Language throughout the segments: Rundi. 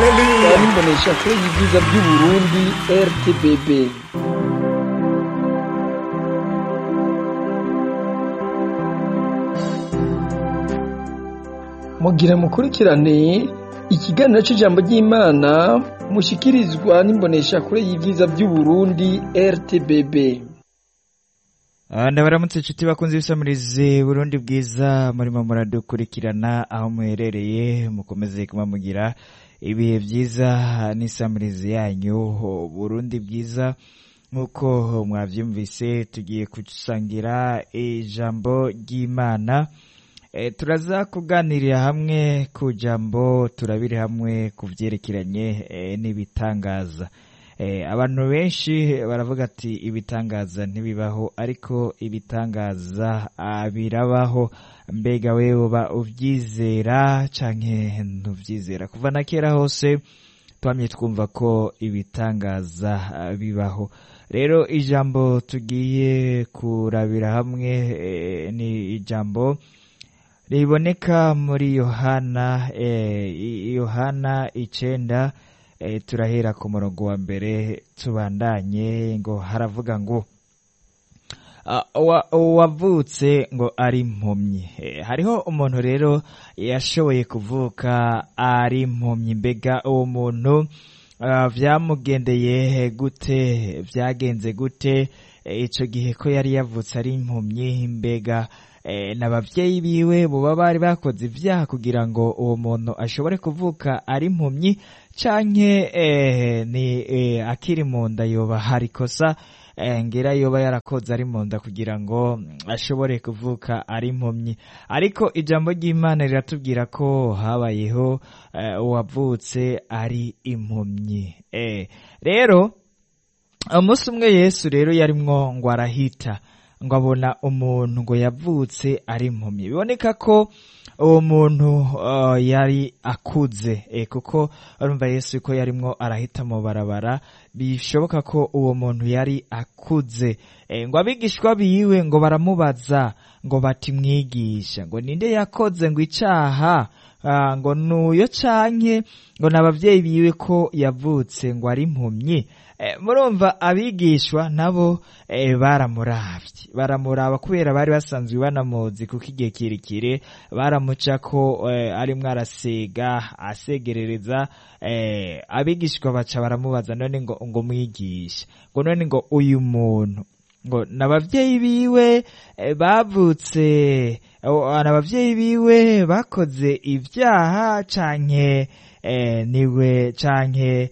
haleluya n'imbonesha kure y'ibyiza by'uburundi rtbb mugira mukurikirane ikiganiro cy'ijambo ry'imana mushikirizwa n'imbonesha kure y'ibyiza by'uburundi rtbb ndabaramutse inshuti bakunze ibisamirize burundi bwiza murimo muradukurikirana aho muherereye mukomeze kuba mugira ibihe byiza n'isamirize yanyu burundi bwiza nk'uko mwabyumvise tugiye gusangira ijambo ry'imana E, turaza kuganirira hamwe ku jambo turabire hamwe ku byerekeranye e, n'ibitangaza e, abantu benshi baravuga ati ibitangaza ntibibaho ariko ibitangaza ah, birabaho mbega wewe uba ubyizera canke ntuvyizera kuva na kera hose twamye twumva ko ibitangaza ah, bibaho rero ijambo tugiye kurabira hamwe e, ni ijambo riboneka muri yohana eh, yohana icenda eh, turahera ku murongo wa mbere tubandanye ngo haravuga ngo uwavutse ngo ari impumyi eh, hariho umuntu rero yashoboye kuvuka ari impumyi mbega uwo muntu uh, vyamugendeye gute vyagenze gute ico gihe ko yari yavutse ari impumyi mbega n'ababyeyi biwe buba bari bakoze ibyaha kugira ngo uwo muntu ashobore kuvuka ari impumyi canke ni akiri mu nda yoba hari ikosa ngira yoba yarakoze ari mu nda kugira ngo ashobore kuvuka ari impumyi ariko ijambo ry'imana riratubwira ko habayeho uwavutse ari impumyi rero umunsi umwe yesu rero yarimwo ngo arahita ngo abona umuntu ngo yavutse ari impumyi biboneka ko uwo muntu uh, yari akuze e, kuko urumva yesu ko yarimwo arahita mu barabara bishoboka ko uwo muntu yari akuze e, ngo abigishwa biwe ngo baramubaza ngo bati mwigisha ngo ninde yakoze ngo icaha uh, ngo nuyo canke ngo n'abavyeyi biwe ko yavutse ngo ari impumyi murumva abigishwa nabo baramuravye baramuraba kubera bari basanzwe banamuzi kuko igihe kirekire baramuca ko arimwo arasega asegerereza abigishwa baca baramubaza none ngo ngo mwigisha ngo none ngo uyu muntu ngo n'abavyeyi biwe bavutse n'abavyeyi biwe bakoze ibyaha canke niwe canke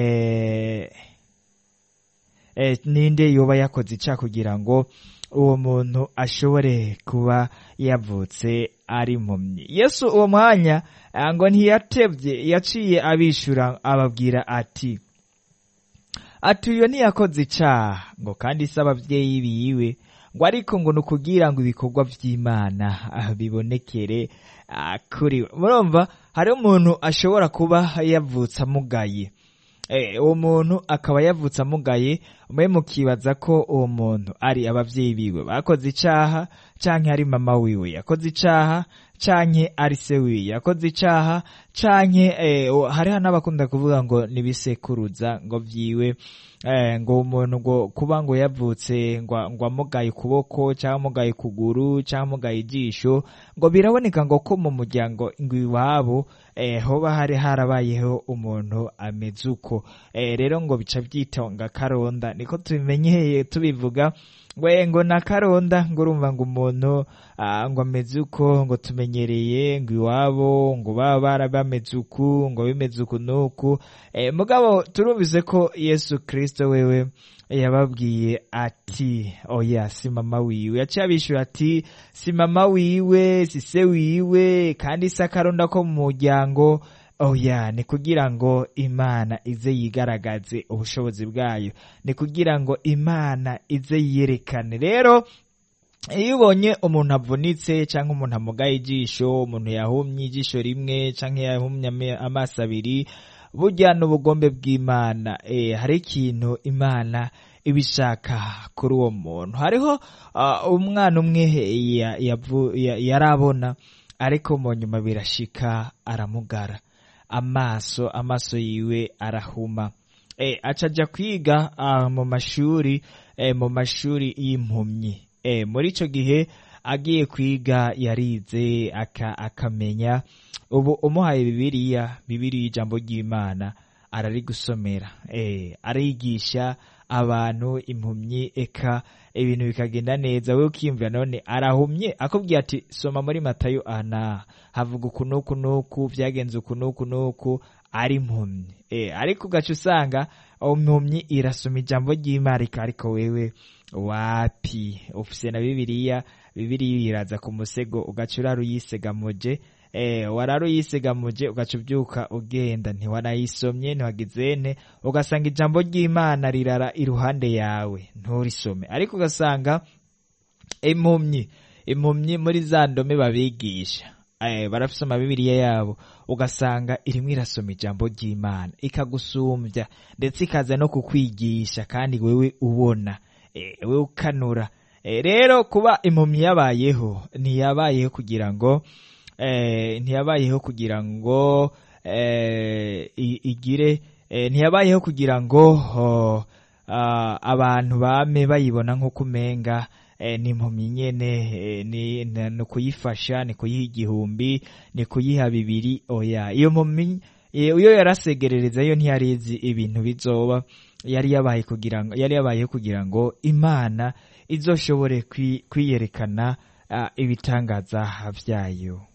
ninde yoba yakoze ica kugira ngo uwo muntu ashobore kuba yavutse ari impumyi yesu uwo mwanya ngo ntiyatebye yaciye abishura ababwira ati ati uyo ntiyakoze icaha ngo kandi se abavyeyi biwe ngo ariko ngo ni ukugira ngo ibikorwa vy'imana bibonekere kuri we murumva hariho umuntu ashobora kuba yavutse amugaye uwo muntu akaba yavutse amugaye mwe mukibaza ko uwo muntu ari abavyeyi biwe bakoze icaha canke ari mama wiwe yakoze icaha canke ari se wiwe yakoze icaha canke hariho n'abakunda kuvuga ngo nibisekuruza ngo vyiwe ngo umuntu ngo kuba ngo yavutse ngo amugaye ukuboko cyangwa amugaye ukuguru cyangwa amugaye ijisho ngo biraboneka ngo ko mu muryango ngo iwabo hoba hari harabayeho umuntu ameze uko rero ngo bica byitonga karonda niko tubimenyeye tubivuga we ngo na karonda ngo urumva ngo umuntu ngo ameze uko ngo tumenyereye ngo iwabo ngo baba bara bameze uku ngo bimeze uku n'uku mugabo turumvise ko yesu kirisito wewe yababwiye ati oya si mama wiwe yaciye abishyura ati si mama wiwe si se wiwe kandi si akaronda ko mu muryango oya ni kugira ngo imana ize yigaragaze ubushobozi bwayo ni kugira ngo imana ize yiyerekane rero iyo ubonye umuntu avunitse cyangwa umuntu amugaye ijisho umuntu yahumye ijisho rimwe cyangwa yahumye amaso abiri burya n'ubugombe bw'imana hari ikintu imana ibishaka kuri uwo muntu hariho umwana umwe yarabona ariko mu nyuma birashika aramugara amaso amaso yiwe arahuma e, acaja kwiga ah, mu mashuri eh, mu mashuri y'impumyi eh, muri ico gihe agiye kwiga yarize aka, akamenya ubu umuhaye bibiliya bibiliya ijambo ry'imana ararigusomera eh, arigisha abantu impumyi eka ibintu bikagenda neza we ukiyumvira none arahumye akubwiye ati soma muri matayo ana havuga uku n'uku n'uku byagenze uku n'uku n'uku ari impumyi eh, ariko ugaca usanga impumyi irasoma ijambo ry'imana ariko wewe wapi ufise na bibiliya bibiliya iraza ku musego ugaca urara uyisegamuje eh, warara uyisegamuje ugaca ubyuka ugenda ntiwanayisomye ntiwagizene ugasanga ijambo ry'imana rirara iruhande yawe nturisome ariko ugasanga impumyi impumyi muri za ndome babigisha eh, barafise amabibiriya yabo ugasanga irimwo irasoma ijambo ry'imana ikagusumbya ndetse ikaza no kukwigisha kandi wewe ubona eh, wewe ukanura eh, rero kuba impumyi yabayeho ntiyabayeho kugira ngo eh, ntiyabayeho kugira ngo eh, i- igire eh, ntiyabayeho kugira ngo oh, ah, abantu bame bayibona nk'uko umenga eh, ni impumyi nyene eh, ni ni- ni kuyifasha ni kuyiha igihumbi ni kuyiha bibiri oya iyo mpumyi eh, iyo yarasegerereza yo ntiyari izi ibintu bizoba yari yabaye kugira ngo yari yabayeho kugira ngo imana izoshobore kwi- kwiyerekana ah, ibitangaza vyayo